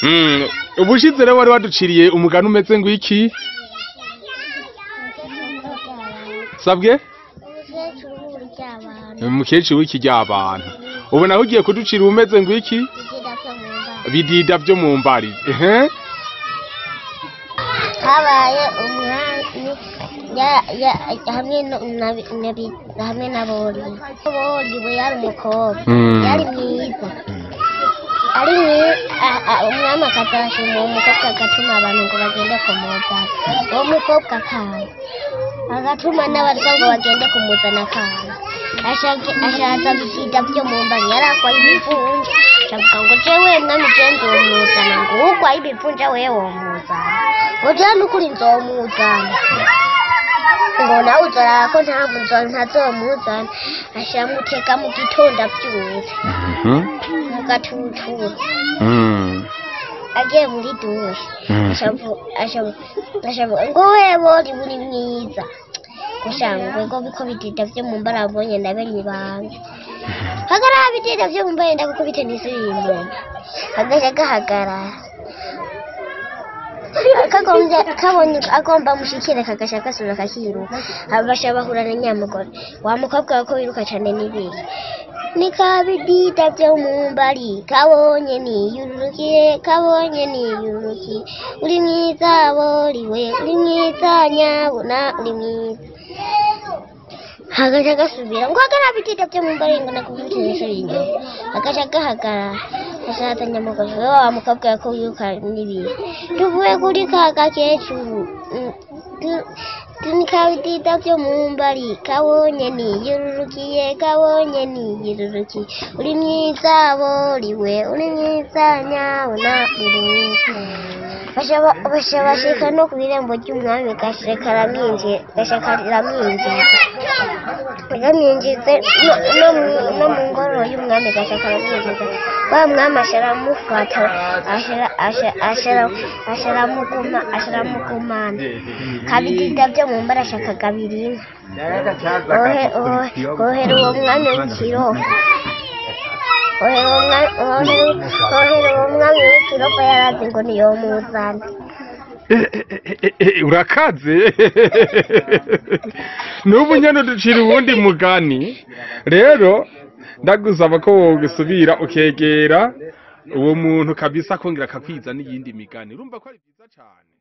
Mm, ubushize rero wari waduciriye umugani umeze ngwiki sabwe umukecuru w'uburyo abantu umukecuru w'iki ry'abantu ubu nawe ugiye kuducira umeze ngwiki bigira byo mu mbaraga bidida vyo mu mbari ehe habaye umwami ya- ya- hamwe no- na- na bi- hamwe na bori bori we yari umukobwa Mm. yari mwiza ari mwiza umwami akazashima uwo mukobwa agatuma abantu ngo bagende kumuzana uwo mukobwa akaza agatuma n'abarya ngo bagende kumuzana akaza Ashaka- ashatse bisiga byo mu mbari yari akwaye ibivunja ashavuga ngo jewe mwami je nzomuzana ngo ukwaye ibivunja wewe womuzana ngo jewe n'ukuri nzomuzana ngo nawe uzorara ko ntabwo nzo- ntazomuzana ashiramuteka mu gitondo abyutse Mhm. mu gatututu Mm. agiye muri dushe Mm. ashavu- ashavu- ashavuga ngo wewe uri muri mwiza gushangwe ngo biko bidida vyo mu mbara abonye ndabenye ibanga hagarara bidida vyo mu mbara ndagukubite n'isirimbo agaca gahagarara kagombye kabonye agomba mushikire kagasha gasubira kakiruka abasha bahura na nyamugore wa mukobwa we ko wiruka cane n'ibiri nikabidida vyo mu mbari kabonye niyururukiye kabonye niyururukiye uri mwiza boriwe uri mwiza nyabuna uri mwiza hagaca gasubira ngo hagarara bidida vyo mu mbari ngo nakubwire inshuro inyuma hagaca gahagarara ashatse nyamugore we wa mukobwa we ko wiruka n'ibiri tuvuye kuri ka gakecuru Mm, tu- tunikabidida vyo mu mbari kabonye niyururukiye kabonye niyururukiye uri mwiza boriwe uri mwiza nyabona uri mwiza Basha- basha bashika no ku irembo ry'umwami gashe karamwinjiye gashe karamwinjiye karamwinjize no- no mu- no mu ngoro y'umwami gashe karamwinjiza wa mwami asharamufata ashara- asha- ashara- asharamuguma asharamugumana kabidida vyo mu mbara ashaka kabiri inka ohe ohe ohera uwo mwami w'ikirofa ohera uwo mwami ohera- ohera uwo mwami w'ikirofa yarazi ngo niyomuzana Eh, eh, eh, eh, urakaze n'ubu nyene uducira uwundi mugani rero ndagusaba ko wogisubira ukegera uwo muntu kabisa akongera akakwiza n'iyindi migani urumva ko ari byiza cane